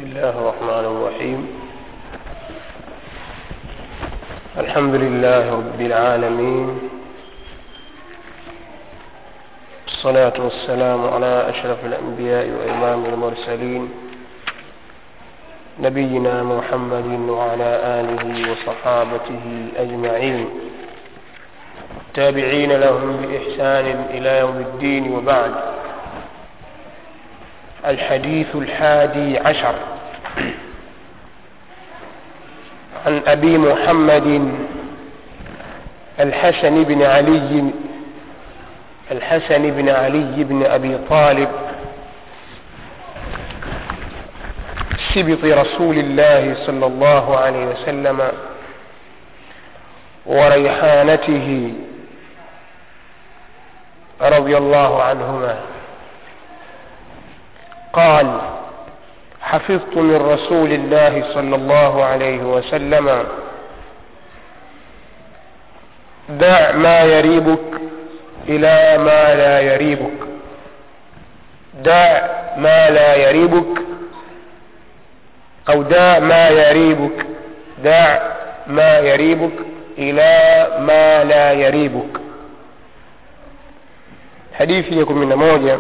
الله الرحمن الرحيم الحمد لله رب العالمين الصلاة والسلام على أشرف الأنبياء وإمام المرسلين نبينا محمد وعلى آله وصحابته أجمعين تابعين لهم بإحسان إلى يوم الدين وبعد الحديث الحادي عشر عن أبي محمد الحسن بن علي الحسن بن علي بن أبي طالب سبط رسول الله صلى الله عليه وسلم وريحانته رضي الله عنهما قال حفظت من رسول الله صلى الله عليه وسلم دع ما يريبك إلى ما لا يريبك دع ما لا يريبك أو دع ما يريبك دع ما يريبك إلى ما لا يريبك hadithi ya kumi na moja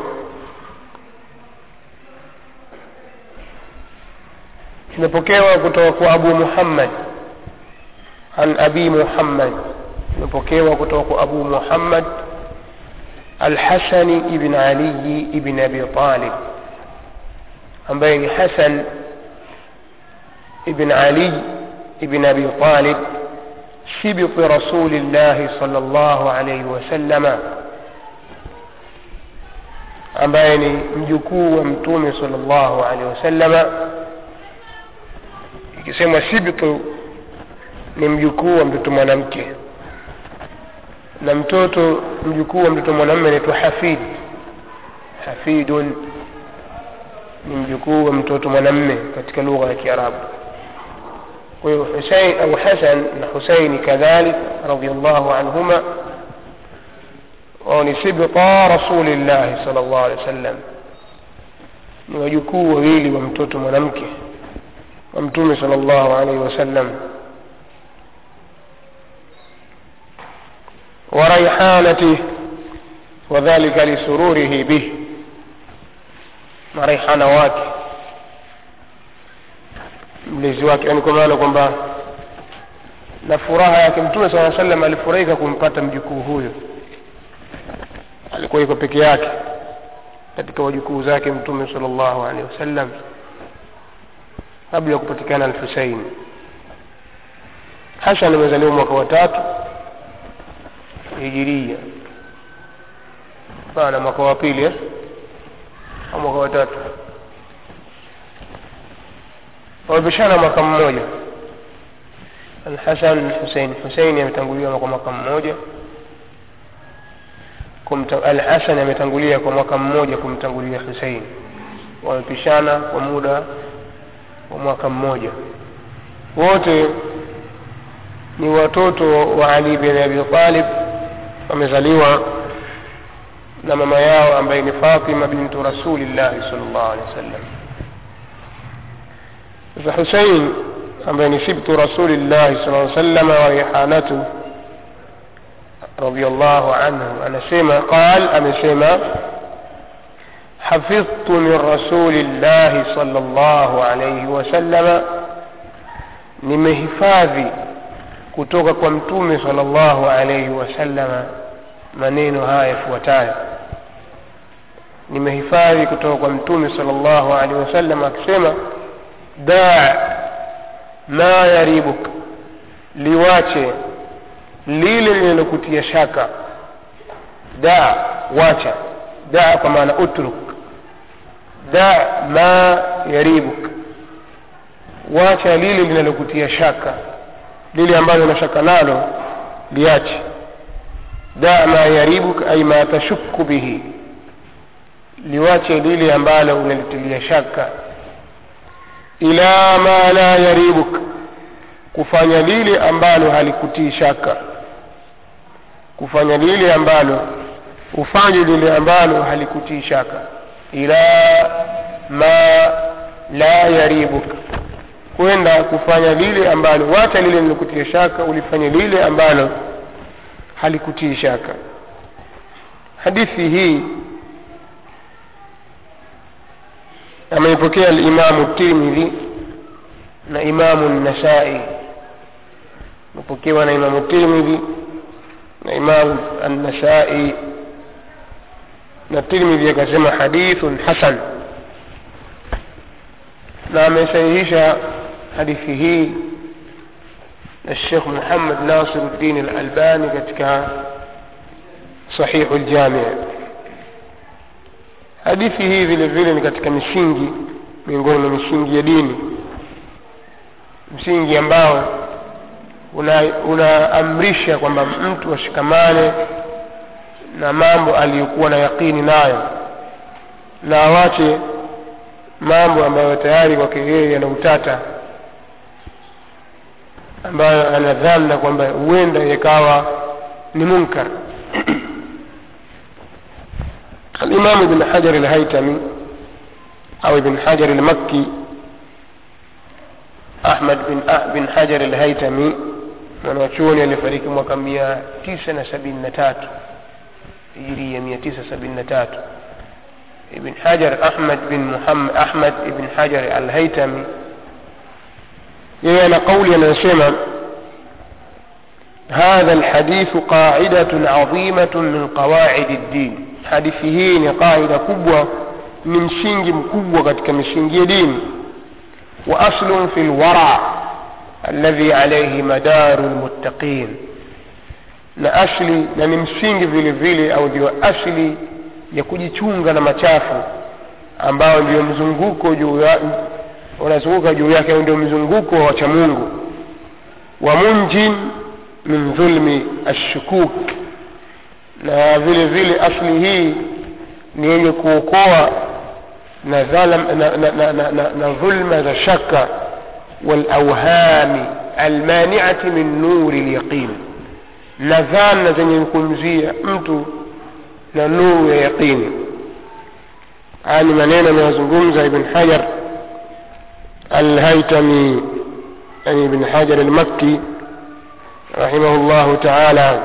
imepokewa kutoka kwa abu muhammad an abi muhammad imepokewa kutoka kwa abu muhammad alhasani ibn aliyi ibn abi talib ambaye ni hasan ibn ali ibn abi talib سبط رسول الله صلى الله عليه وسلم ambaye ni mjukuu wa mtume salllahu alehi wasallama ikisema sibtu ni mjukuu wa mtoto mwanamke na mtoto mjukuu wa mtoto mwanamme anaitwa hafid hafidun ni mjukuu wa mtoto mwanamme katika lugha ya kiarabu kwa hiyo husein au hasan na huseini kadhalik radiallahu anhuma wao ni sibta rasulillahi sal llahu alehi wa sallam ni wajukuu wawili wa mtoto mwanamke wa mtume sal llahu alaihi wasallam وريحانته وذلك لسروره به na raihana wake mlezi wake yani kwa maana kwamba na furaha yake mtume saa salam alifurahika kumpata mjukuu huyo alikuwa iko peke yake katika wajukuu zake mtume sal llahu alehi wasallam kabla ya kupatikana alhusein hasan amezaliwa mwaka wa tatu hijiria pana mwaka wa pili eh? au mwaka wa tatu wamepishana mwaka mmoja alhasan husein huseini ametanguliwa kwa mwaka mmoja alhasan ametangulia kwa mwaka mmoja kumtangulia husein wamepishana kwa muda wa mwaka mmoja wote ni watoto wa ali bin abi talib wamezaliwa na mama yao ambaye ni fatima bintu rasulillahi sal llahu alehi wa sallam sasa husein ambaye ni sibtu rasulillahi sal lla salama wa rihanatu رضي الله عنه أنا سيما قال أنا سيما حفظت من رسول الله صلى الله عليه وسلم nimehifadhi kutoka kwa mtume sala llahu alaihi wasallama maneno haya yafuatayo nimehifadhi kutoka kwa mtume sala llahu alaihi wasallam akisema daa ma yaribuk liwache lile linalokutia shaka daa wacha daa kwa maana utruk daa ma yaribuk wacha lile linalokutia shaka lile ambalo una shaka nalo liache daa ma yaribuk ay ma tashuku bihi liwache lile ambalo unalitilia shaka ila ma la yaribuk kufanya lile ambalo halikutii shaka kufanya lile ambalo ufanye lile ambalo halikutii shaka ila ma la yaribuk kwenda kufanya lile ambalo wacha lile lilokutia shaka ulifanye lile ambalo halikutii shaka hadithi hii ameipokea alimamu tirmidhi na imamu nasai imepokewa na imamu tirmidhi na imamu annasai na tirmidhi akasema hadithun hasan na amesahihisha hadithi hii na Sheikh Muhammad Nasiruddin Al-Albani katika Sahihu Al-Jami' hadithi hii vile vile ni katika misingi miongoni mwa misingi ya dini msingi ambao unaamrisha una kwamba mtu ashikamane na mambo aliyokuwa na yaqini nayo na awache mambo ambayo tayari kwake yeye yana utata ambayo anadhana kwamba huenda yakawa ni munkar الإمام ابن حجر الهيتمي أو ابن حجر المكي أحمد بن بن حجر الهيتمي mwanachuoni alifariki mwaka mia tisa na sabini na tatu hijiria mia tisa sabini na tatu ibn hajar ahmad bin muhammad ahmad ibn hajar alhaitami yeye ana kauli anayosema هذا الحديث قاعدة عظيمة من قواعد الدين hadithi hii ni qaida kubwa ni msingi mkubwa katika misingi ya dini wa aslun fi lwara alladhi alayhi madaru lmuttaqin na asli na ni msingi vile vile au ndio asli ya kujichunga na machafu ambao ndio mzunguko juu ya unazunguka juu yake au ndio mzunguko wa wacha mungu wa munjin min dhulmi ashukuk na vile vile asli hii ni yenye kuokoa na, dhalam, na, na, na, na, na, na dhulma za shaka walauhami almaniati min nuri lyaqin na dhana zenye kumzia mtu na nuru ya yaqini haya ni maneno anayozungumza ibn hajar alhaitami yani ibn hajar almakki rahimahu llahu taala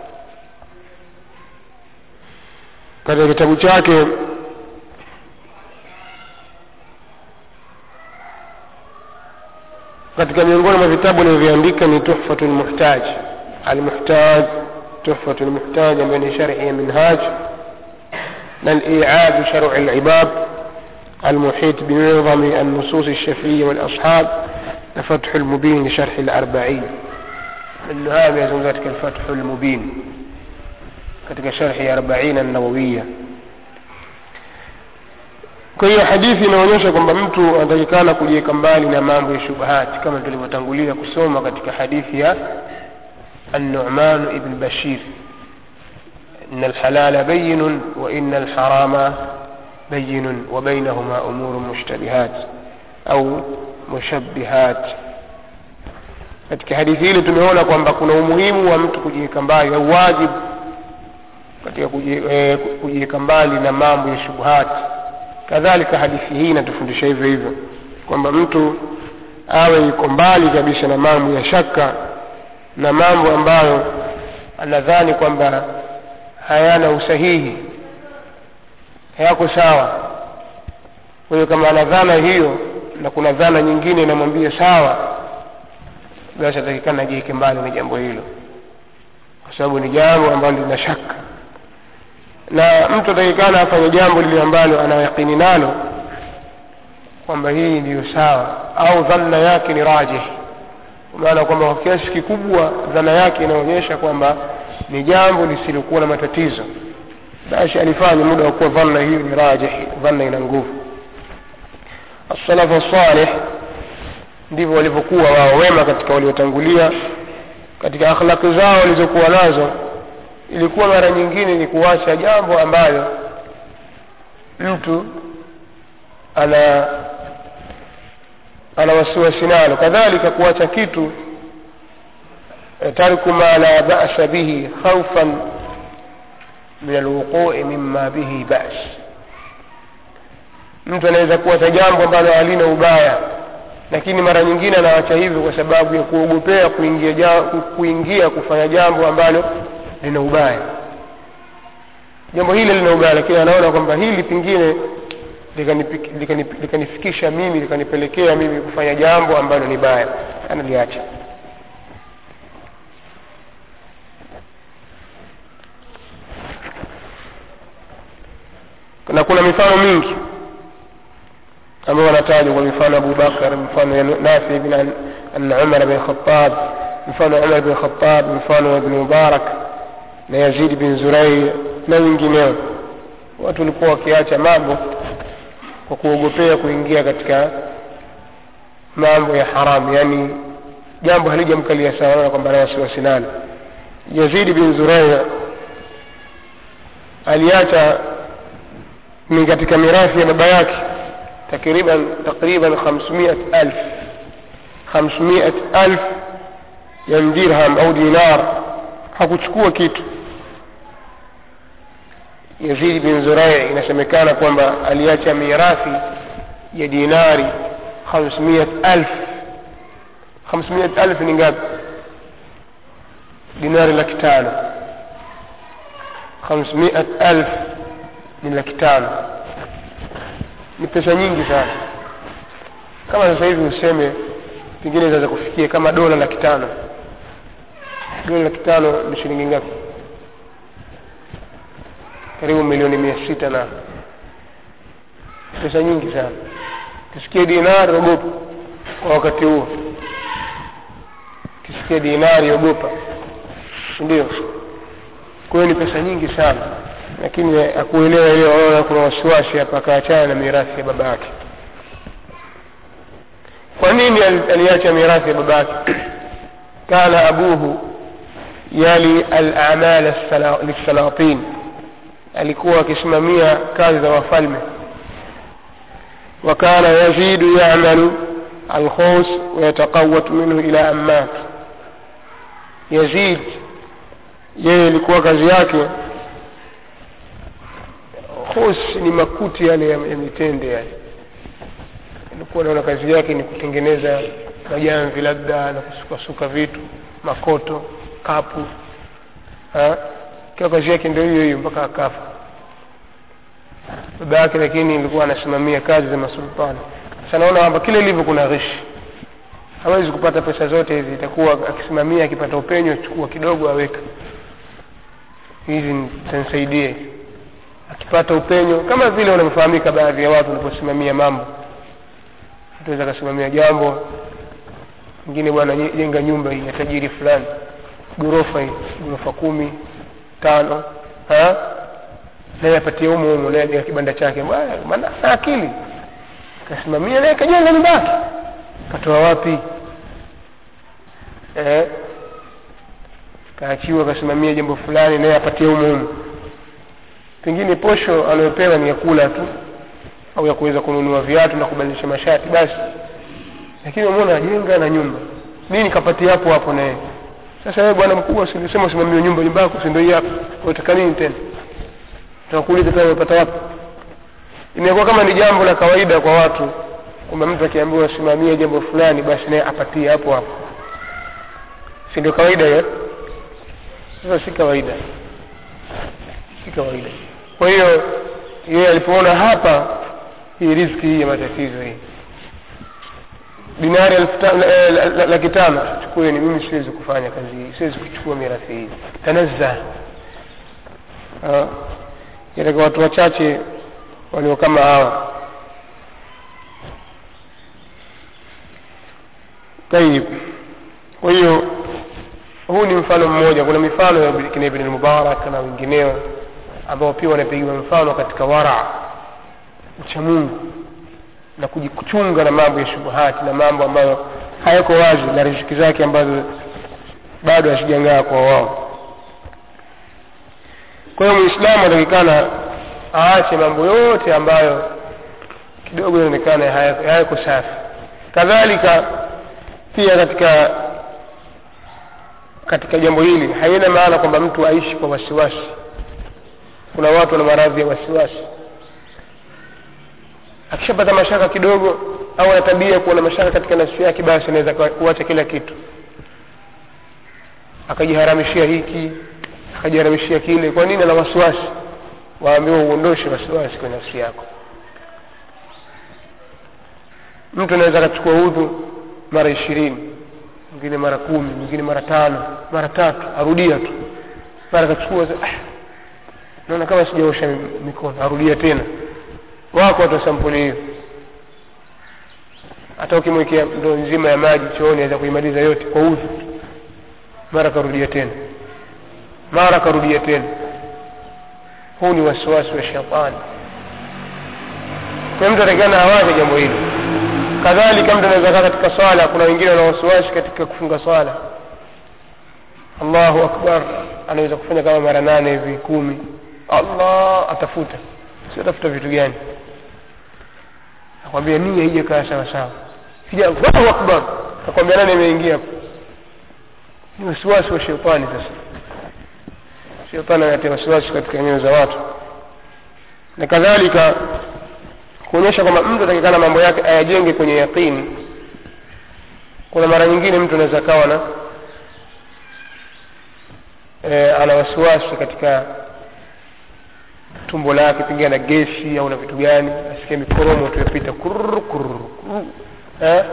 katika kitabu chake katika miongoni mwa vitabu alivyoandika ni tuhfatu lmuhtaj almuhtaj tuhfatu lmuhtaj ambayo ni sharhi ya minhaj na aliad sharci libab المحيط بنظم النصوص الشافعية والأصحاب فتح المبين لشرح الأربعين من هذا يزن ذلك الفتح المبين katika sharhi ya arbaina an-nawawiyya kwa hiyo hadithi inaonyesha kwamba mtu anatakikana kujiweka mbali na mambo ya shubahati kama tulivyotangulia kusoma katika hadithi ya النعمان ابن بشير إن الحلال بين وإن الحرام بين وبينهما أمور مشتبهات أو مشبهات katika hadithi hili tumeona kwamba kuna umuhimu wa mtu kujiweka mbali au wajibu katika kujiweka mbali na mambo ya shubuhati kadhalika hadithi hii inatufundisha hivyo hivyo kwamba mtu awe yuko mbali kabisa na mambo ya shaka na mambo ambayo anadhani kwamba hayana usahihi hayako sawa kwa hiyo kama ana dhana hiyo na kuna dhana nyingine inamwambia sawa basi atakikana ajiweke mbali na jambo hilo kwa sababu ni jambo ambalo lina shaka na mtu atakikana afanye jambo lile ambalo anayaqini nalo kwamba hii ndiyo sawa au dhanna yake ni rajih kwa maana kwamba kwa kiasi kikubwa dhana yake inaonyesha kwamba ni jambo lisilokuwa na matatizo basi alifanya muda wa kuwa dhanna hiyo ni rajih dhanna ina nguvu assalafu salih ndivyo walivyokuwa wao wema katika waliotangulia katika akhlaki zao walizokuwa nazo ilikuwa mara nyingine ni kuacha jambo ambalo mtu ana ana wasiwasi nalo kadhalika kuacha kitu tarku ma la ba'sa bihi khawfan min alwuqu'i mimma bihi ba's mtu anaweza kuacha jambo ambalo halina ubaya lakini mara nyingine anawacha hivyo kwa sababu ya kuogopea kuingia, ja, kuingia kufanya jambo ambalo lina ubaya jambo hili lina ubaya lakini anaona kwamba hili pengine likanifikisha likani, likani mimi likanipelekea mimi kufanya jambo ambalo ni baya analiacha na kuna mifano mingi ambao wanatajwa kwa mifano Abu Bakar mfano ya Nafi bin an Umar bin Khattab mfano Umar bin Khattab mfano Ibn Mubarak na Yazid bin Zurai na wengineo watu walikuwa wakiacha mambo kwa kuogopea kuingia katika mambo ya haramu yani jambo halijamkalia sawa kwamba na wasiwasi nalo Yazid bin Zurai aliacha ni katika mirathi ya baba yake takriban takriban 500000 500000 ya dirham au dinar hakuchukua kitu Yazid bin Zurai inasemekana kwamba aliacha mirathi ya dinari 500000 500000 ni ngapi dinari laki tano 500000 ni laki tano ni pesa nyingi sana kama sasa hivi useme pengine zaweza kufikia kama dola laki tano dola laki tano ni shilingi ngapi karibu milioni mia sita na pesa nyingi sana kisikia dinari ogopa kwa wakati huo kisikia dinari ogopa ndio kwa hiyo ni pesa nyingi sana lakini akuelewa ile waona kuna wasiwasi hapa akaachana na mirathi ya baba yake kwa nini aliacha mirathi ya baba yake kana abuhu yali al-a'mal lis-salatin alikuwa akisimamia kazi za wafalme وكان يزيد يعمل الخوص ويتقوت منه إلى أمات يزيد yeye ilikuwa kazi yake khos ni makuti yale ya, ya mitende yale alikuwa naona kazi yake ni kutengeneza majamvi labda na kusukasuka vitu makoto kapu kiwa kazi yake ndio hiyo hiyo mpaka akafa baba yake lakini ilikuwa anasimamia kazi za masultani sasa naona kwamba kile ilivyo kuna ghishi hawezi kupata pesa zote hizi itakuwa akisimamia akipata upenyo chukua kidogo aweka hizi zitanisaidia akipata upenyo kama vile wanavyofahamika baadhi ya watu wanaposimamia mambo tuweza akasimamia jambo mwingine bwana jenga nyumba hii ya tajiri fulani ghorofa hii ghorofa kumi tano ha? naye apatie humo humo naye ajenga kibanda chake maana na akili kasimamia naye kajenga nyumba yake katoa wapi eh? kaachiwa kasimamia jambo fulani naye apatie humo humo pengine posho anayopewa ni ya kula tu au ya kuweza kununua viatu na kubadilisha mashati basi lakini umeona ajenga na nyumba nini kapatia hapo hapo naye sasa wewe bwana mkubwa usilisema usimamie nyumba nyumba yako si ndio hii hapa unataka nini tena tunakuuliza tena umepata wapi imekuwa kama ni jambo la kawaida kwa watu kwamba mtu akiambiwa simamie jambo fulani basi naye apatie hapo hapo si ndio kawaida hiyo sasa si kawaida si kawaida kwa hiyo yeye alipoona hapa hii riski hii ya matatizo hii dinari laki tano chukueni mimi siwezi kufanya kazi hii siwezi kuchukua mirathi hii tanazza katika watu wachache walio kama hawa tayib kwa hiyo huu ni mfano mmoja kuna mifano ya kina ibn mubarak na wengineo ambao pia wanapigiwa mfano katika wara ucha mungu na kujichunga na mambo ya shubuhati na mambo ambayo hayako wazi na riziki zake ambazo bado hazijangaa kwa wao kwa hiyo muislamu anatakikana aache mambo yote ambayo kidogo inaonekana hayako safi kadhalika pia katika katika jambo hili haina maana kwamba mtu aishi kwa wasiwasi kuna watu wana maradhi ya wasiwasi akishapata mashaka kidogo au ana tabia kuwa na mashaka katika nafsi yake basi anaweza kuacha kila kitu akajiharamishia hiki akajiharamishia kile kwa nini ana wasiwasi waambiwa uondoshe wasiwasi kwenye nafsi yako mtu anaweza akachukua udhu mara ishirini mwingine mara kumi mwingine mara tano mara tatu arudia tu mara akachukua ah, naona kama sijaosha mikono arudia tena wako watu wa sampuli hiyo hata ukimwekea ndoo nzima ya maji chooni aweza kuimaliza yote kwa udhu mara akarudia tena mara akarudia tena huu ni wasiwasi wa shetani kwa mtu atakikana awache jambo hili kadhalika mtu anaweza kaa katika swala kuna wengine wana wasiwasi katika kufunga swala allahu akbar anaweza kufanya kama mara nane hivi kumi allah atafuta si atafuta vitu gani akwambia nia hija kaa sawa sawa kija allahu akbar akwambia nani imeingia ni wasiwasi wa shetani sasa shetani anatia wasiwasi katika nyoyo za watu na kadhalika kuonyesha kwamba mtu atakikana mambo yake ayajenge kwenye yaqini kuna mara nyingine mtu anaweza kawa na e, ana wasiwasi katika tumbo lake pengine na gesi au na vitu gani asikie mikoromo tu yapita kurr kurr eh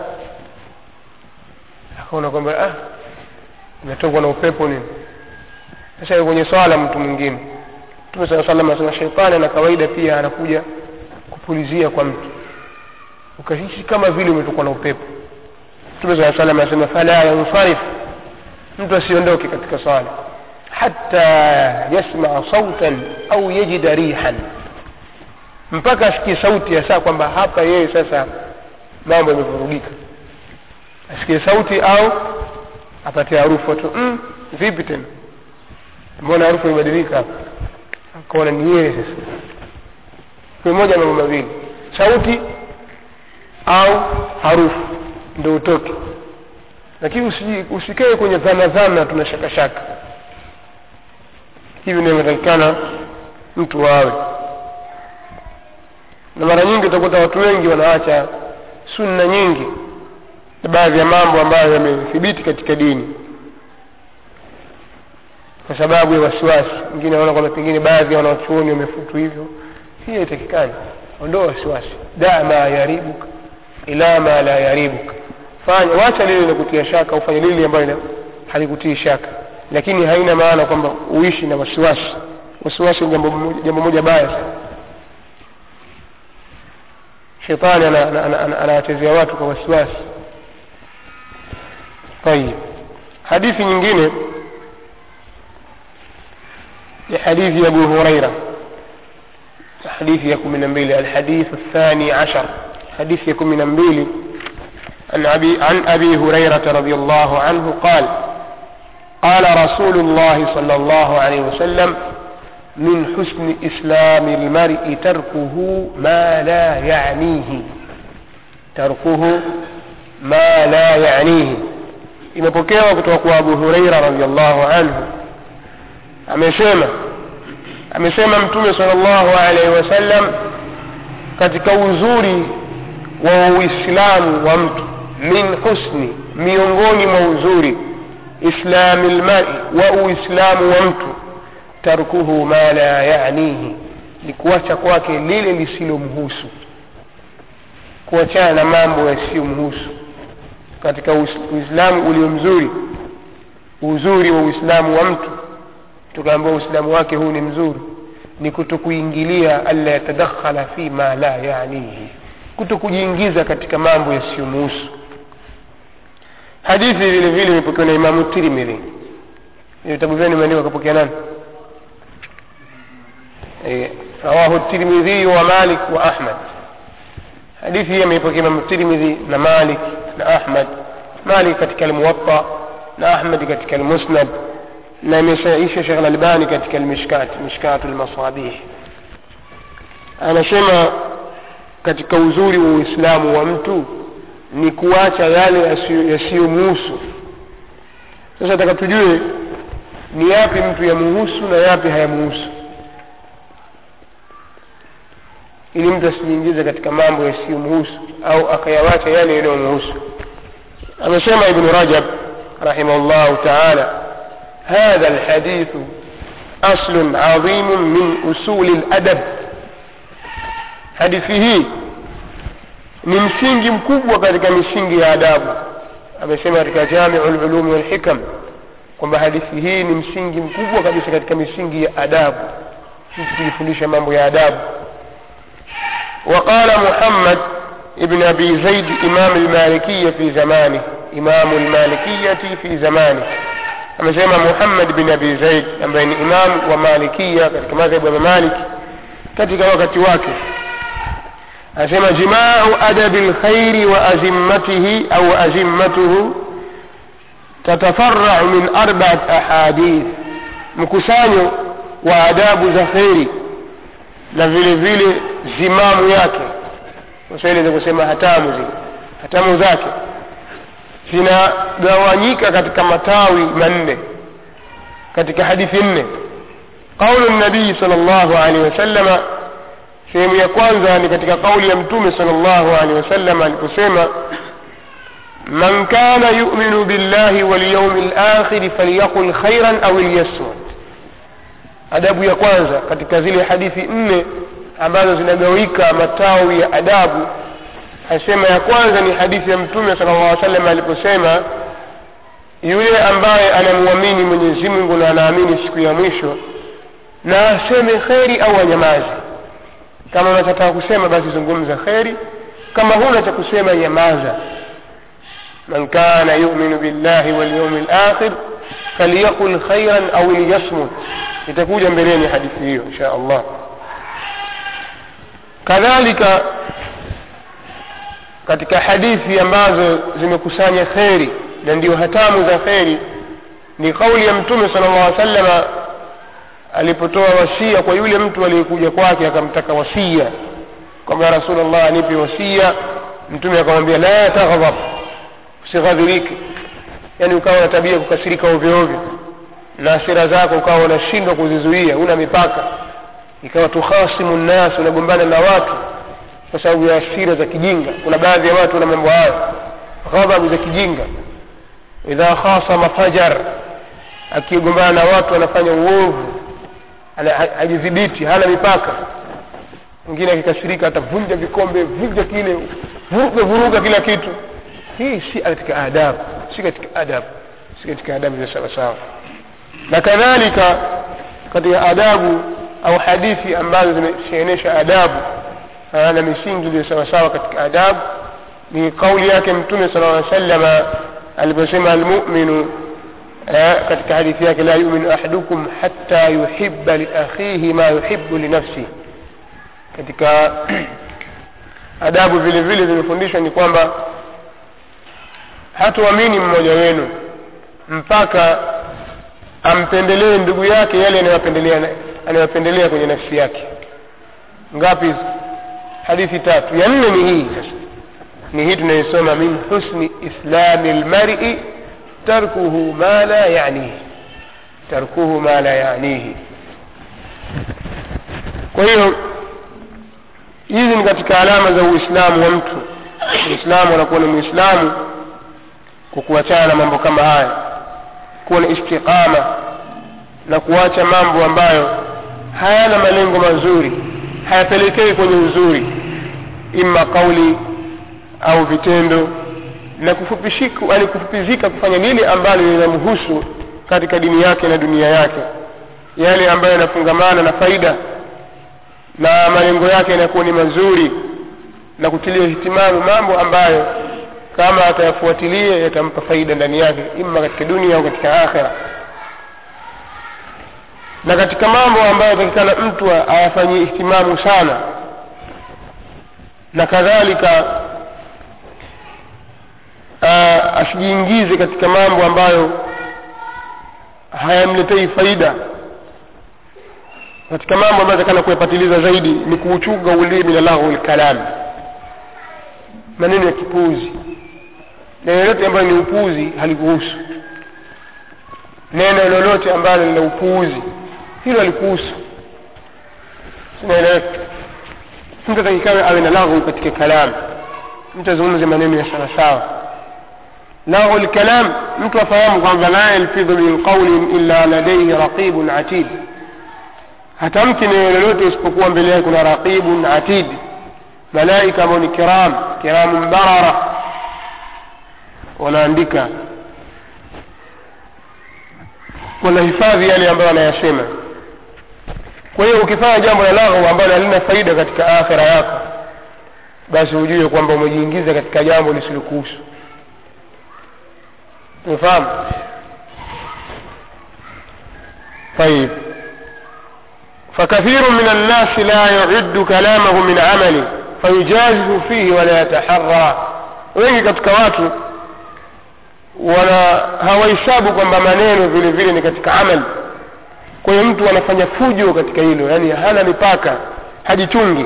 akaona kwamba ah imetokwa na upepo nini sasa kwenye swala mtu mwingine mtume saa salam anasema sheitani na kawaida pia anakuja kupulizia kwa mtu ukahisi kama vile umetokwa na upepo mtume saa salam anasema fala yansarif mtu asiondoke katika swala hata yasmaa sautan au yajida rihan mpaka asikie sauti ya saa kwamba hapa yeye sasa mambo yamevurugika asikie sauti au apate harufu tu mm, vipi tena mbona harufu imebadilika hapa akaona ni yeye sasa ni moja mambo mawili sauti au harufu ndo utoke lakini usi, usikae kwenye dhana dhana tuna shaka shaka hivi ndio inatakikana mtu wawe na mara nyingi utakuta watu wengi wanaacha sunna nyingi na baadhi ya mambo ambayo yamethibiti katika dini kwa sababu ya wasiwasi wengine wanaona kwamba pengine baadhi ya wanachuoni wamefutu hivyo hii haitakikani ondoa wasiwasi daa ma yaribuka ila ma la yaribuka fanya wacha lile linakutia shaka ufanye lile ambayo halikutii shaka lakini haina maana kwamba uishi na wasiwasi wasiwasi ni jambo moja, jambo moja baya sana shetani anawachezea watu kwa wasiwasi طيب hadithi nyingine ni hadithi ya abu huraira hadithi ya kumi na mbili alhadithu الثاني عشر حديث يكون من أنبيلي عن أبي, عن أبي هريرة رضي الله عنه قال قال رسول الله صلى الله عليه وسلم من حسن إسلام المرء تركه ما لا يعنيه تركه ما لا يعنيه imepokewa kutoka kwa abu hureira radiallahu anhu amesema amesema mtume sal llahu alaihi wasallam katika uzuri wa uislamu wa mtu min husni miongoni mwa uzuri islami lmari wa uislamu wa mtu tarkuhu ma la yanihi ni kuacha kwake lile lisilomhusu kuachana na mambo yasiyomhusu katika uislamu ulio mzuri uzuri wa uislamu wa mtu tukaambiwa uislamu wake huu ni mzuri ni kutokuingilia alla yatadakhala fi ma la yanihi kuto kujiingiza katika mambo yasiyomhusu hadithi vile vile imepokewa na imamu tirmidhi vitabu vyenu imeandikwa kapokea nani e, rawahu tirmidhi wa malik wa ahmad hadithi hii ameipokea imamu tirmidhi na malik na ahmad malik katika almuwatta na ahmad katika almusnad na imesaisha shekh lalbani katika almishkat mishkatu lmasabih anasema katika uzuri wa uislamu wa mtu ni kuacha yale yasiyomuhusu sasa taka tujue ni yapi mtu yamuhusu na yapi hayamuhusu ili mtu asijiingize katika mambo yasiyomhusu au akayawacha yale yanayomhusu amesema ibnu rajab rahimahullahu taala hadha lhadithu aslun adhimu min usuli ladab hadithi hii ni msingi mkubwa katika misingi ya adabu amesema katika jamiu lulumi walhikam kwamba hadithi hii ni msingi mkubwa kabisa katika misingi ya adabu sisi kujifundisha mambo ya adabu وقال محمد ابن أبي زيد إمام المالكية في زمانه إمام المالكية في زمانه amesema muhammad bin abi zaid ambaye ni imam wa malikia katika madhehebu ya malik katika wakati wake anasema jimau adabi lkhairi wa azimmatihi au azimmatuhu tatafarau min arbaat ahadith mkusanyo wa adabu za kheri na vile vile zimamu yake waswahili za kusema hatamu zile hatamu zake zinagawanyika katika matawi manne katika hadithi nne qaulu nabii sal llahu alehi wasalama sehemu ya kwanza ni katika kauli ya mtume sal llahu alehi wasallam aliposema man kana yuminu billahi walyaumi lakhiri falyaqul khairan au liyasmut adabu ya kwanza katika zile hadithi nne ambazo zinagawika matawi ya adabu asema ya kwanza ni hadithi ya mtume sala llah salam aliposema yule ambaye anamwamini mwenyezi mungu na anaamini siku ya mwisho na aseme kheri au anyamazi kama unachotaka kusema basi zungumza kheri kama huna cha kusema nyamaza man kana yuminu billahi walyaumi lakhir falyaqul khairan au liyasmut itakuja mbeleni hadithi hiyo insha allah kadhalika katika hadithi ambazo zimekusanya kheri na ndio hatamu za kheri ni kauli ya mtume sala llah salama alipotoa wasia kwa yule mtu aliyekuja kwake akamtaka wasia kwamba ya rasulllah anipe wasia mtume akamwambia la taghdhab usighadhirike yaani ukawa na tabia kukasirika ovyo ovyo na asira zako ukawa unashindwa kuzizuia una mipaka ikawa tukhasimu nnas unagombana na watu kwa sababu ya asira za kijinga kuna baadhi ya watu wana mambo hayo ghadhabu za kijinga idha khasama fajar akigombana na watu anafanya uovu hajidhibiti hana mipaka mwingine akikasirika atavunja vikombe vunja kile vuruga vuruga kila kitu hii si katika adabu si katika adabu si katika adabu za sawasawa na kadhalika katika adabu au hadithi ambazo zimeshenesha adabu na misingi iliyo sawasawa katika adabu ni kauli yake mtume sala llaw salama aliposema almuminu katika hadithi yake la yuminu ahadukum hatta yuhiba liakhihi ma yuhibu linafsihi katika adabu vile vile zimefundishwa ni kwamba hatuamini mmoja wenu mpaka ampendelee ndugu yake yale anayopendelea anayopendelea kwenye nafsi yake ngapi hizo hadithi tatu ya nne ni hii sasa ni hii tunayosoma min husni islami lmari tarkuhu ma la yanihi tarkuhu ma la yanihi kwa hiyo hizi ni katika alama za uislamu wa mtu uislamu anakuwa ni mwislamu kwa kuachana na mambo kama haya kuwa na istiqama na kuacha mambo ambayo hayana malengo mazuri hayapelekei kwenye uzuri ima kauli au vitendo na kufupishika yani kufupizika kufanya lile ambalo linamhusu katika dini yake na dunia yake yale ambayo yanafungamana na faida na malengo yake yanakuwa ni mazuri na kutilia hitimamu mambo ambayo kama atayafuatilia yatampa faida ndani yake ima katika dunia au katika akhira na katika mambo ambayo atakikana mtu ayafanyie ihtimamu sana na kadhalika asijiingize katika mambo ambayo hayamletei faida katika mambo ambayo atakana kuyapatiliza zaidi ni kuuchunga ulimi na lahu lkalami maneno ya kipuzi neno lolote ambayo ni upuuzi halikuhusu neno lolote ambalo lina upuuzi hilo halikuhusu sinaeleweka mtu atakikawe awe na laghu katika kalam mtu azungumze maneno ya sawasawa laghu lkalam mtu afahamu kwamba la yalfidhu min qaulin illa ladaihi raqibun atid hatamki neno lolote isipokuwa mbele yake kuna raqibun atid malaika ambao ni kiram kiramun barara wanaandika wanahifadhi yale ambayo anayasema kwa hiyo ukifanya jambo la laghu ambalo halina faida katika akhira yako basi ujue kwamba umejiingiza katika jambo lisilokuhusu umefahamu طيب فكثير من الناس لا يعد كلامه من عمله فيجازف فيه ولا يتحرى wengi katika watu wana hawahesabu kwamba maneno vile vile ni katika amali kwa hiyo mtu anafanya fujo katika hilo yaani hana mipaka hajichungi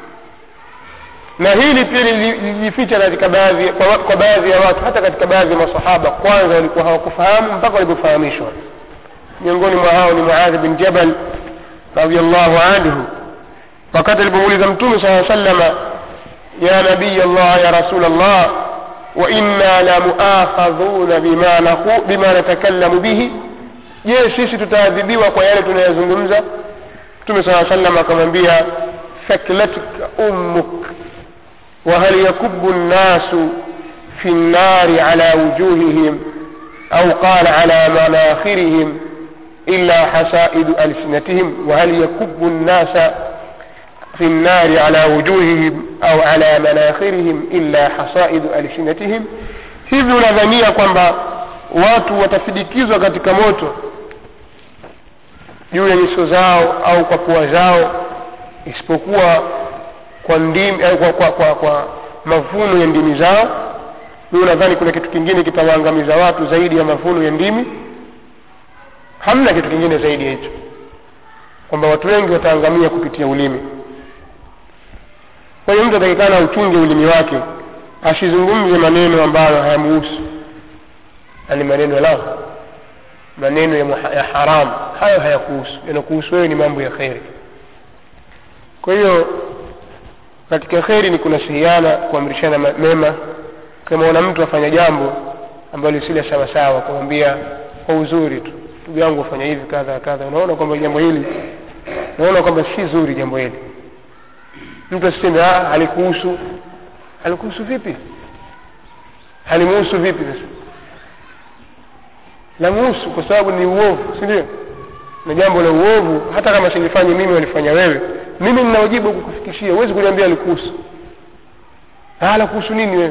na hili pia lilijificha katika baadhi kwa, kwa baadhi ya watu hata katika baadhi ya masahaba kwanza walikuwa hawakufahamu mpaka walipofahamishwa miongoni mwa hao ni muadhi bin jabal radiallahu anhu wakati alipomuuliza mtume saa salama ya nabiy allah ya rasul allah wa inna la muakhadhuna bima, naku, bima natakallamu bihi je sisi tutaadhibiwa kwa yale tunayazungumza mtume saa salam akamwambia thaklatka ummuk وهل يكب الناس في النار على وجوههم أو قال على مناخرهم إلا حسائد ألسنتهم وهل يكب الناس في النار على وجوههم أو على مناخرهم إلا حصائد ألسنتهم hivi unadhania kwamba watu watafidikizwa katika moto juu ya nyuso zao au kwa pua zao isipokuwa kwa ndimi au kwa, kwa, kwa, kwa mavuno ya ndimi zao mi unadhani kuna kitu kingine kitawaangamiza watu zaidi ya mavuno ya ndimi hamna kitu kingine zaidi ya hicho kwamba watu wengi wataangamia kupitia ulimi kwa hiyo mtu atakikana uchunge ulimi wake asizungumze maneno ambayo hayamuhusu yani maneno ya lahu maneno ya, muha, ya haramu hayo hayakuhusu yanakuhusu wewe ni mambo ya kheri kwa hiyo katika kheri ni kunasihiana kuamrishana mema kama una mtu afanya jambo ambalo lisile sawasawa kumwambia kwa uzuri tu ndugu yangu afanya hivi kadha kadha unaona kwamba jambo hili unaona kwamba si zuri jambo hili mtu asiseme halikuhusu halikuhusu vipi halimuhusu vipi sasa lamuhusu kwa sababu ni uovu si ndio na jambo la uovu hata kama silifanye mimi walifanya wewe mimi nina wajibu kukufikishia huwezi kuniambia alikuhusu la kuhusu nini wewe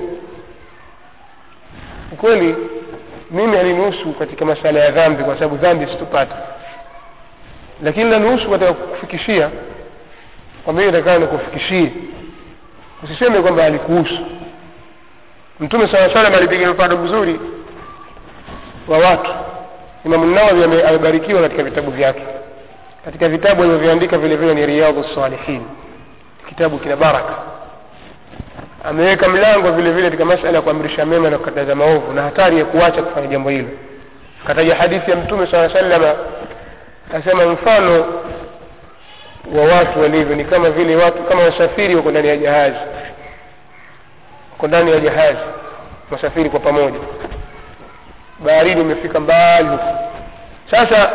kweli mimi alinihusu katika masala ya dhambi kwa sababu dhambi situpata lakini lanihusu katika kukufikishia kwamba hiyo itakaa nikufikishie usiseme kwamba alikuhusu mtume saa salam alipiga mfano mzuri wa watu imamu nawawi amebarikiwa katika vitabu vyake katika vitabu alivyoviandika vile vile ni riyadhu salihin kitabu kina baraka ameweka mlango vile vile katika masala ya kuamrisha mema na kukataza maovu na hatari ya kuacha kufanya jambo hilo kataja hadithi ya mtume saa salama asema mfano wa watu walivyo ni kama vile watu kama wasafiri wako ndani ya jahazi wako ndani ya jahazi wasafiri kwa pamoja baharini imefika mbali huko sasa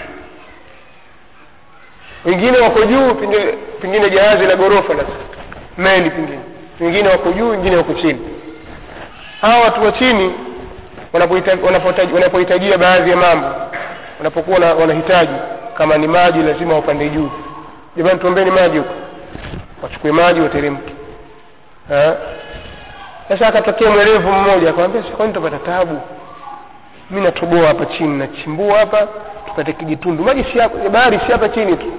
wengine wako juu pengine, pengine jahazi la ghorofa la meli pengine wengine wako juu wengine wako chini hawa watu wa chini wanapohitajia baadhi ya mambo wanapokuwa wanahitaji kama ni maji lazima wapande juu jamani tuombeni maji huko wachukue maji wateremke sasa akatokea mwerevu mmoja akamwambia kwani tutapata tabu mi natoboa hapa chini nachimbua hapa tupate kijitundu maji si hapa bahari si hapa chini tu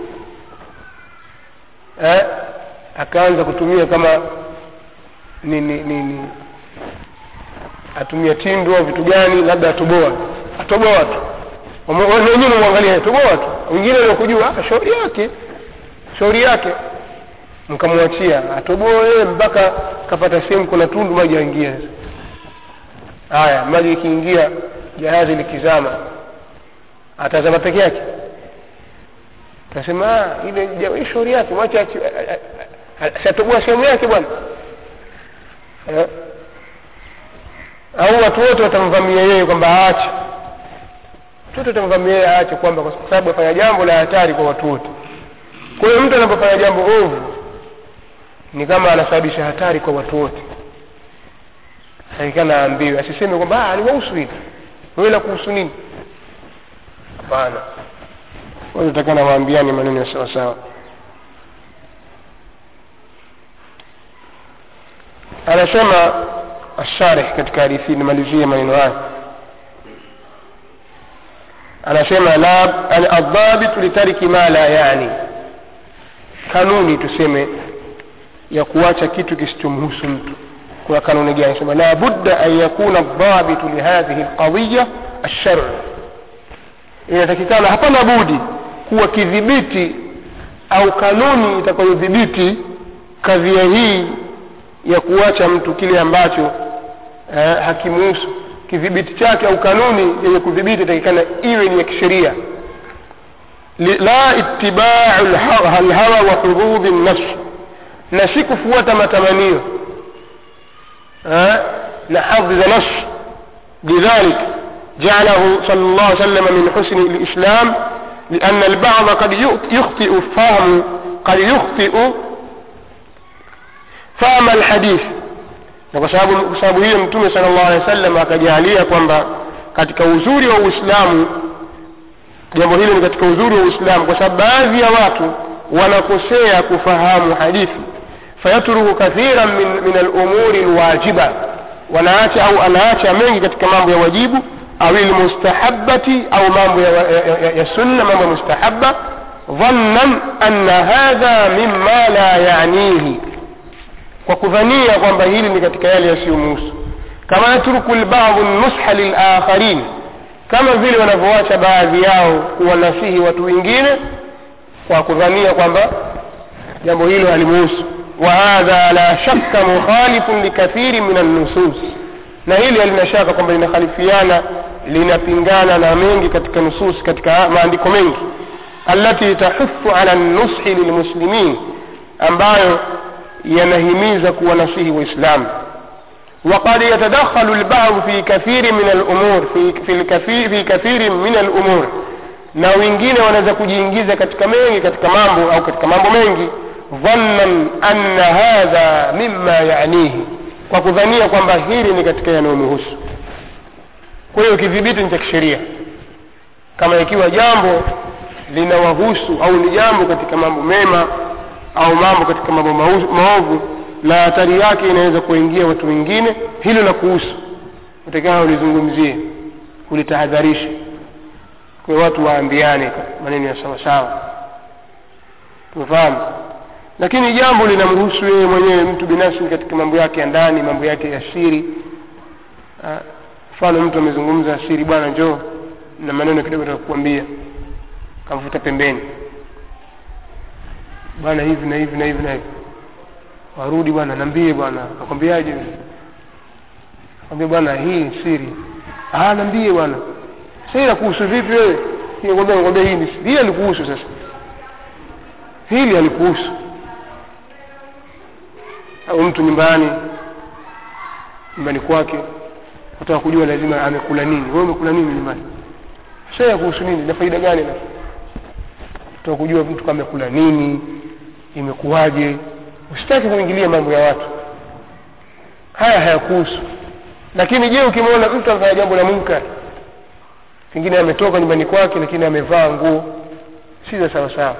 eh? akaanza kutumia kama ni, ni, ni, ni atumia tindu au vitu gani labda atoboa atoboa tu wenyewe mwangalia atoboa tu wengine waliokujua shauri yake shauri yake mkamwachia atoboe mpaka kapata sehemu kuna tundu maji yaingia haya maji ikiingia jahazi likizama atazama peke yake tasema ile shauri yake mwache siatoboa sehemu yake bwana eh? au watu wote watamvamia yeye kwamba aache watu wote watamvamia yeye aache kwamba kwa sababu afanya jambo la hatari kwa watu wote kwa hiyo mtu anapofanya jambo ovu ni kama anasababisha hatari kwa watu wote takikana aambiwe asiseme kwamba aliwahusu hili wewe la kuhusu nini hapana wanatakana waambiani maneno ya sawa sawa anasema asharih katika hadithi nimalizie maneno haya anasema la aldhabitu litariki ma la yani kanuni tuseme ya kuacha kitu kisichomhusu mtu kuna kanuni gani sema la budda an yakuna aldhabitu lihadhihi lqadiya alsharu inatakikana hapana budi kuwa kidhibiti au kanuni itakayodhibiti kadhia hii ya kuacha mtu kile ambacho eh, hakimuhusu kidhibiti chake au kanuni yenye kudhibiti itakikana iwe ni ya kisheria la itibau alhawa wa hududhi nafsi na si kufuata matamanio eh, na hadhi za nafsi lidhalik جعله صلى الله عليه وسلم من حسن الإسلام لأن البعض قد يخطئ فهم قد يخطئ فهم الحديث na kwa sababu kwa sababu hiyo mtume sala llahu alehi wa sallam akajalia kwamba katika uzuri wa uislamu jambo hilo ni katika uzuri wa uislamu kwa sababu baadhi ya watu wanakosea kufahamu hadithi fayatruku kathiran min, min alumuri lwajiba wanaacha au anaacha mengi katika mambo ya wajibu au lmustahabati au mambo ya, ya, ya, ya sunna mambo ya mustahabba dhannan anna hadha mima la yanihi kwa kudhania kwamba hili ni katika yale yasiyomuhusu kama yatruku lbadhu nusha lilakharin kama vile wanavyoacha baadhi yao kuwanasihi watu wengine kwa kudhania kwamba jambo hilo halimuhusu وهذا لا شك مخالف لكثير من النصوص na hili halina shaka kwamba linakhalifiana linapingana na mengi katika nusus katika maandiko mengi allati tahuthu ala nushi lilmuslimin ambayo yanahimiza kuwanasihi waislamu وقد يتدخل البعض في كثير من الأمور في في الكثير في كثير من الأمور na wengine wanaweza kujiingiza katika mengi katika mambo au katika mambo mengi dhannan anna hadha mimma yanihi kwa kudhania kwamba hili ni katika yanayomhusu kwa hiyo kidhibiti ni cha kisheria kama ikiwa jambo linawahusu au ni jambo katika mambo mema au mambo katika mambo maovu na hatari yake inaweza kuingia watu wengine hilo la kuhusu utakana ulizungumzie ulitahadharishe kwa watu waambiane maneno ya sawa sawa tumefahamu lakini jambo linamhusu yeye mwenyewe mtu binafsi katika mambo yake ya ndani mambo yake ya siri mfano mtu amezungumza siri bwana njoo na maneno kidogo takuambia kamvuta pembeni bwana hivi na hivi na hivi na hivi warudi bwana nambie bwana akwambiaje kwambia bwana hii siri ah nambie bwana sasa inakuhusu vipi wewe nikwambia nikwambia hii ni siri hii alikuhusu sasa hili alikuhusu au mtu nyumbani nyumbani kwake nataka kujua lazima amekula nini wewe umekula nini nyumbani sasa ya kuhusu nini na faida gani na nataka kujua mtu kama amekula nini imekuwaje usitaki kuingilia mambo ya watu haya hayakuhusu lakini je ukimwona mtu amefanya jambo la munkar pengine ametoka nyumbani kwake lakini amevaa nguo si za sawa sawa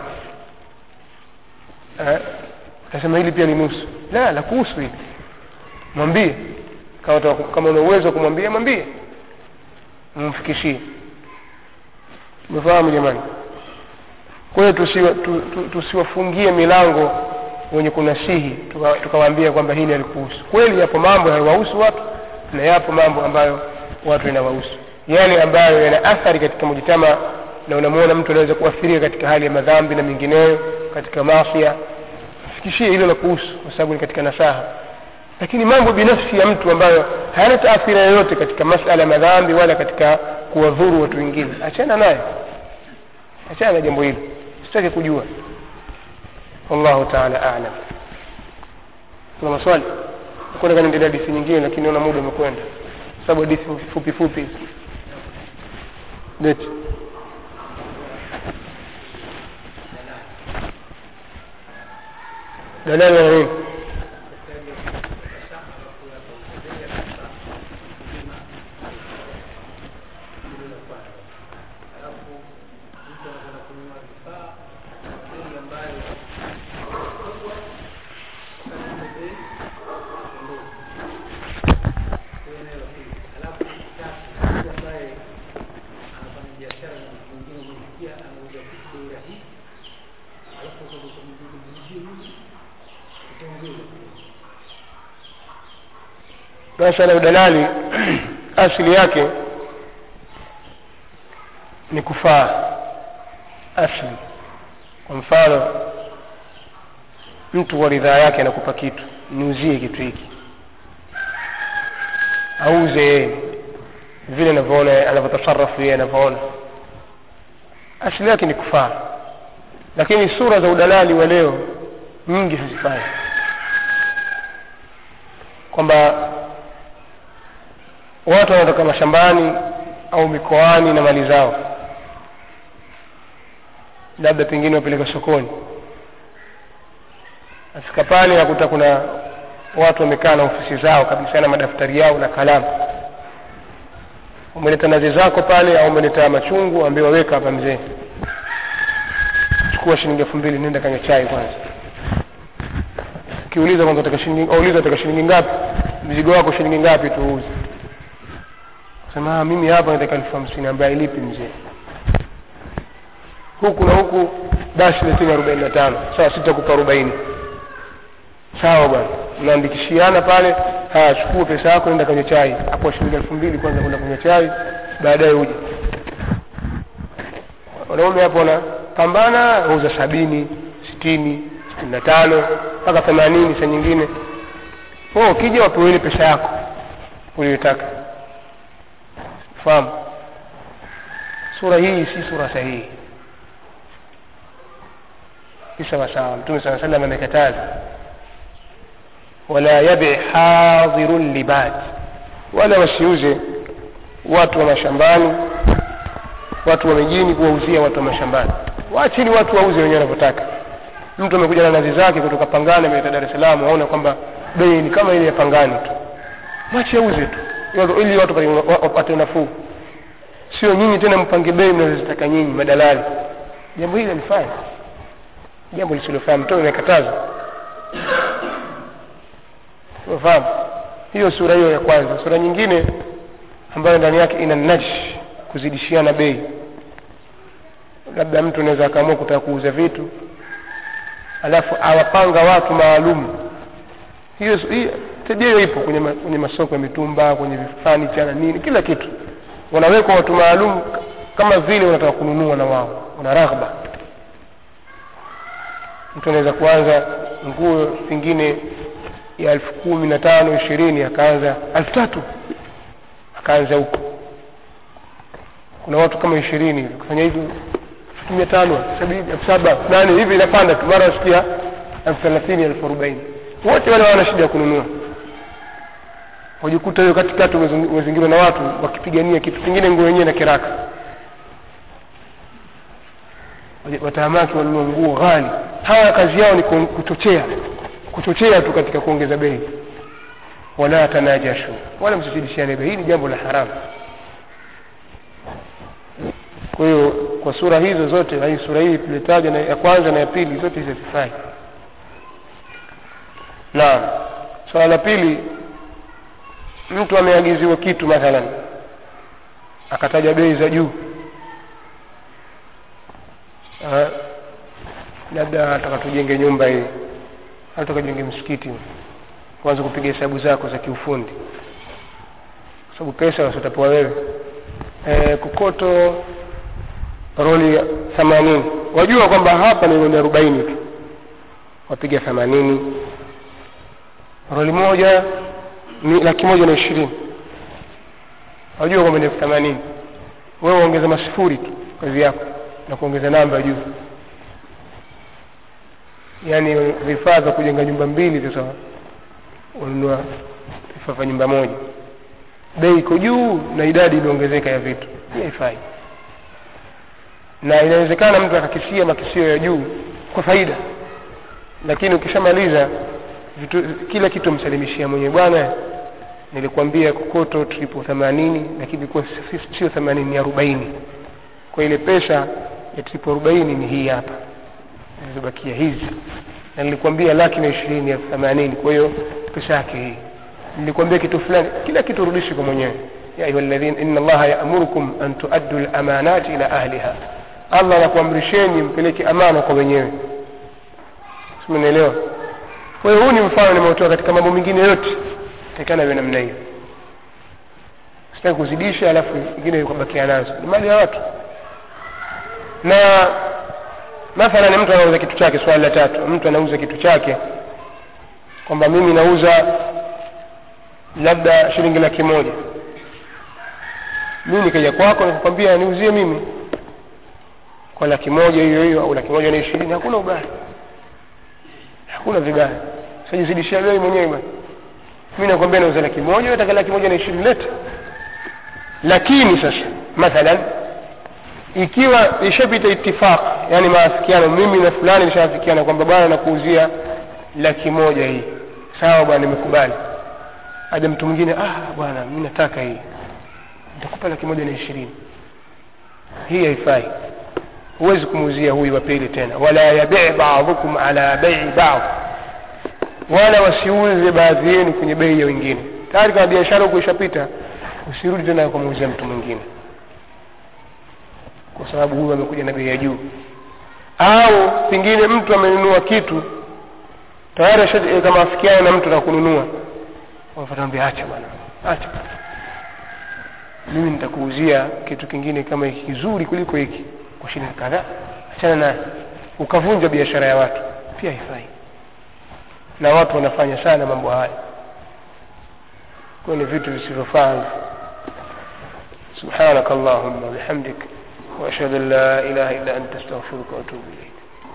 nasema hili pia ni nusu la la kuhusu hili mwambie kama kama una uwezo wa kumwambia mwambie mfikishie umefahamu jamani kwa hiyo tusiwafungie tu, tu, milango wenye kunasihi tukawaambia kwamba hili halikuhusu kweli yapo mambo yanawahusu watu na yapo mambo ambayo watu yanawahusu yale ambayo yana athari katika mujitama na unamwona mtu anaweza kuathirika katika hali ya madhambi na mengineyo katika masia fikishie hilo la kuhusu kwa sababu ni katika nasaha lakini mambo binafsi ya mtu ambayo hayana taathira yoyote katika masala ya madhambi wala katika kuwadhuru watu wengine achana naye achana na jambo hilo sitaki kujua wallahu taala alam kuna maswali kwenda kanaendelea hadithi nyingine lakini naona muda umekwenda sababu hadithi fupi fupi hizi leti dalali na nini masala ya udalali asili yake ni kufaa asli kwa mfano mtu kwa ridhaa yake anakupa kitu niuzie kitu hiki auze yeye vile anavyoona anavyotasarafu yeye anavyoona asili yake ni kufaa lakini sura za udalali wa leo nyingi hazifai kwamba watu wanatoka mashambani au mikoani na mali zao labda pengine wapeleka sokoni afika pale nakuta kuna watu wamekaa na ofisi zao kabisa na madaftari yao na kalamu umeleta nazi zako pale au umeleta machungu ambaye waweka hapa mzee chukua shilingi elfu mbili nenda kanywa chai kwanza ukiuliza kwanza utaka shilingi auliza utaka shilingi ngapi mzigo wako shilingi ngapi tuuze sema "Ah, mimi hapa nataka elfu hamsini ambaye ailipi mzee huku na huku basi leteni arobaini na tano sawa sitakupa arobaini sawa bwana mnaandikishiana pale haya chukua pesa yako nenda kwenye chai hapo shilingi elfu mbili kwanza kwenda kwenye chai baadaye uje wanaume hapo wanapambana wauza sabini sitini sitini na tano mpaka themanini saa nyingine oh, ukija wapeweni pesa yako uliyotaka fahamu sura hii si sura sahihi si sawasawa mtume saa salam amekataza wala yabi hadhirun libad wala wasiuze watu wa mashambani watu wa mijini kuwauzia watu wa mashambani waachini watu wauze wenyewe wanavyotaka mtu amekuja na nazi zake kutoka pangani ameleta dar es salaam aona kwamba bei ni kama ile ya pangani tu mwache auze tu ili- ili watu wapate- wapate nafuu sio nyinyi tena mpange bei mnazozitaka nyinyi madalali jambo hili alifanya jambo lisilofaa mtume amekataza unafahamu hiyo sura hiyo ya kwanza sura nyingine ambayo ndani yake ina najsh kuzidishiana bei labda mtu anaweza akaamua kutaka kuuza vitu alafu awapanga watu maalum hiyo hiyo tabia hiyo ipo kwenye, ma, kwenye masoko ya mitumba kwenye fanicha na nini kila kitu wanawekwa watu maalum kama vile wanataka kununua na wao wana raghba mtu anaweza kuanza nguo pengine ya elfu kumi na tano ishirini akaanza elfu tatu akaanza huko kuna watu kama ishirini hivi kufanya hivi elfu mia tano sabini elfu saba nane hivi inapanda tu mara wasikia elfu thelathini elfu arobaini wote wale wana shida ya kununua wajikuta hiyo katikati umezung- umezingirwa na watu wakipigania kitu kingine nguo yenyewe na kiraka Waje- watahamaki wanunua nguo ghali hawa kazi yao ni ku- kuchochea kuchochea tu katika kuongeza bei wala tanajashu wala msizidishiane bei hii ni jambo la haramu kwa hiyo kwa sura hizo zote na hii sura hii tulitaja na ya kwanza na ya pili zote hizi hazifai naam swala la pili mtu ameagiziwa kitu mathalan akataja bei za juu Ah, labda ataka tujenge nyumba hii au tukajenge msikiti kwanza kupiga hesabu zako za kiufundi kwa sababu pesa wasitapewa wewe e, kokoto roli themanini wajua kwamba hapa ni roli arobaini tu wapiga themanini roli moja ni laki moja na ishirini wajua kwamba ni elfu themanini wewe ongeza masifuri tu kazi yako na kuongeza namba juu yaani vifaa vya kujenga nyumba mbili sasa wanunua vifaa nyumba moja bei iko juu na idadi imeongezeka ya vitu hii haifai na inawezekana mtu akakisia makisio ya juu kwa faida lakini ukishamaliza vitu kila kitu msalimishia mwenyewe bwana nilikwambia kokoto tripo themanini lakini ilikuwa sio themanini ni arobaini kwa ile pesa ya tripo arobaini ni hii hapa zilizobakia hizi na nilikwambia laki na ishirini elfu themanini kwa hiyo pesa yake hii nilikwambia kitu fulani kila kitu rudishi kwa mwenyewe ya ayuha alladhina inna allaha yaamurukum an tuaddu lamanati ila ahliha allah anakuamrisheni mpeleke amana kwa wenyewe simnaelewa kwa hiyo huu ni mfano nimeutoa katika mambo mengine yote takana iwe namna hiyo sitaki kuzidisha alafu ingine ukabakia nazo ni mali ya watu na mathalan mtu anauza kitu chake swali la tatu mtu anauza kitu chake kwamba mimi nauza labda shilingi laki moja mimi nikaja kwako nikakwambia niuzie mimi kwa laki moja hiyo hiyo au laki moja na ishirini hakuna ubaya hakuna vibaya sajizidishia bei mwenyewe bwana mi nakwambia nauza laki moja nataka laki moja na ishirini lete lakini sasa mathalan ikiwa ishapita itifaq yani maafikiano mimi na fulani nishaafikiana kwamba bwana nakuuzia laki moja hii sawa bwana nimekubali aja mtu mwingine ah bwana mi nataka hii nitakupa laki moja na ishirini hii haifai huwezi kumuuzia huyu wa pili tena wala yabii baadhukum ala bei bad wala wasiuze baadhi yenu kwenye bei ya wengine tayari kama biashara huku ishapita usirudi tena kumuuzia mtu mwingine kwa sababu huyu amekuja na bei ya juu au pengine mtu amenunua kitu tayari kama afikiana na mtu na kununua wafatambia acha bwana acha mimi nitakuuzia kitu kingine kama hiki kizuri kuliko hiki kwa shilingi kadhaa achana naye ukavunja biashara ya watu pia haifai na watu wanafanya sana mambo haya kwa ni vitu visivyofaa سبحانك اللهم وبحمدك وأشهد أن لا إله إلا أنت أستغفرك وأتوب إليك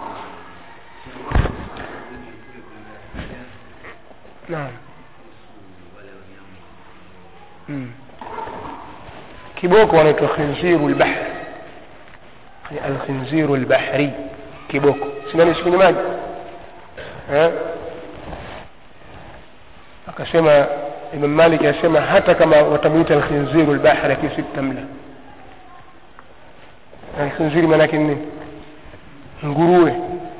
نعم مم. kiboko wanaitwa khinziru lbahr alkhinziru lbahri kiboko sinanishi kwenye maji akasema imam malik asema hata kama watamwita alkhinziru lbahri lakini sitamla alkhinziri maanake nini nguruwe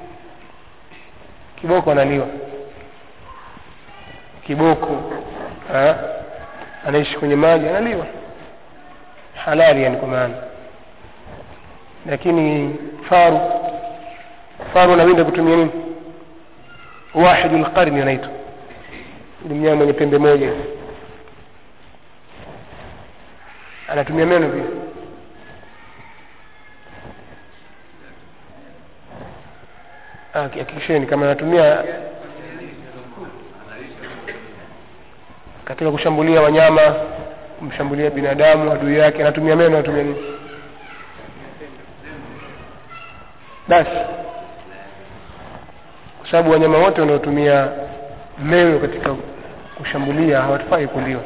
kiboko analiwa kiboko ha? anaishi kwenye maji analiwa halali yani kwa maana lakini faru faru anawinda kutumia nini wahidu lqarni anaitwa ni mnyama mwenye pembe moja anatumia meno pia hakikisheni kama anatumia katika kushambulia wanyama kumshambulia binadamu adui yake anatumia meno anatumia nini basi kwa sababu wanyama wote wanaotumia meno katika kushambulia hawafai kuliwa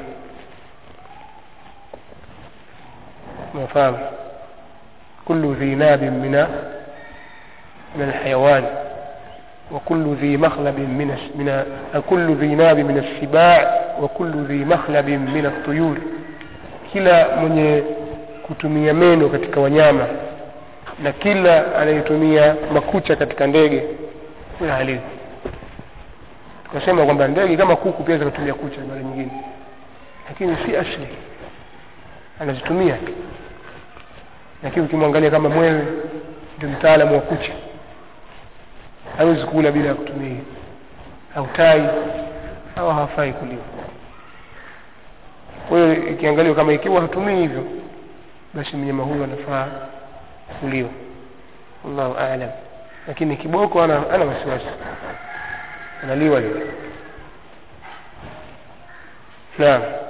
unafahamu kullu dhi nabin mina من الحيوان وكل ذي مخلب من من كل ذي ناب من السباع وكل ذي مخلب من الطيور kila mwenye kutumia meno katika wanyama na kila anayetumia makucha katika ndege huyo halili tukasema kwamba ndege kama kuku pia zinatumia kucha mara nyingine lakini si asli anazitumia lakini ukimwangalia kama mwewe ndio mtaalamu wa kucha hawezi kula bila ya kutumia au tai au hawafai kuliwa kwa hiyo ikiangaliwa kama ikiwa hatumii hivyo basi mnyama huyu anafaa kuliwa wallahu alam lakini kiboko ana ana wasiwasi analiwa lile naam